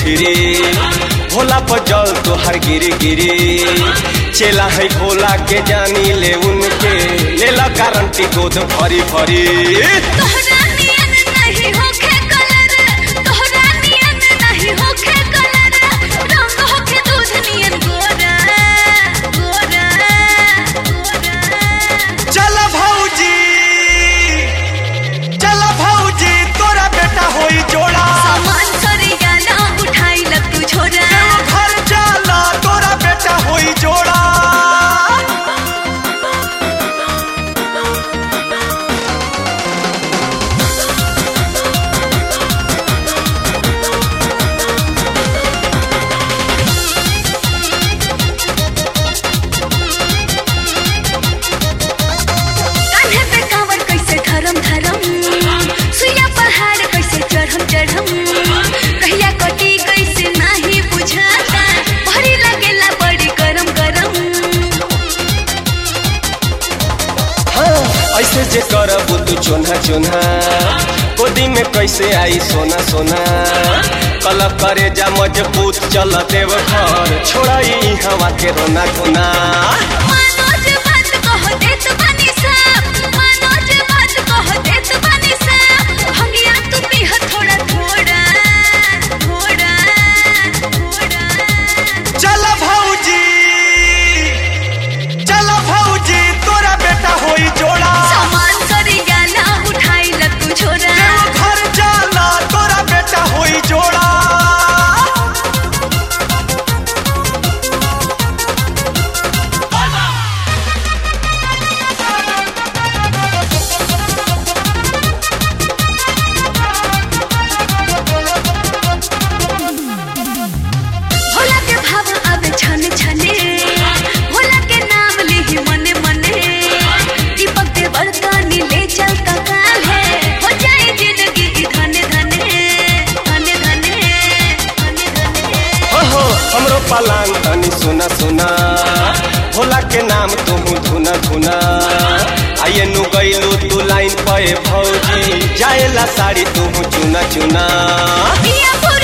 भिरी भोला पर जल तोहर गिरी गिरी चेला है भोला के जानी ले उनके लेला गारंटी गोद भरी भरी तोहरा नियन नहीं होखे कलर तोहरा नियन नहीं होखे कलर रंग होखे दूध नियन गोरा गोरा गोरा चल भौजी चल भौजी तोरा बेटा होई जोड़ा सामान सरिया ना उठाई लग तू छोरा घर जाला तोरा बेटा होई जोड़ा कान्हे पे कांवर कैसे धरम धरम सुइया पहाड़ कैसे चढ़म चढ़म कहिया कटी कैसे नाही बुझाता भरी लगेला बड़ी गरम गरम हाँ, ऐसे जे करब तू चोन्हा चोन्हा गोदी में कैसे आई सोना सोना कल करे जा मजबूत चल देव घर छोड़ा ई हवा के रोना धोना मनोज बात कह देत बानी साहब मनोज बात कह देत बानी साहब भंगिया तू पीह थोड़ा थोड़ा थोड़ा थोड़ा चल भौजी चल भौजी तोरा बेटा होई जोड़ा सामान सरिया ना उठाई लग तू छोरा घर जाला तोरा बेटा होई जोड़ा भोला के भाव आवे छने छने भोला के नाम लिही मने मने दीपक दे बरकानी ले चल का काल है हो जाए जिंदगी की धने धने धने धने धने धने हो हो हमरो पलान तनी सुना सुना भोला के नाम तुहू धुना धुना आये नु गईलू तू लाइन पे भौजी जाएला साड़ी तुहू चुना चुना पिया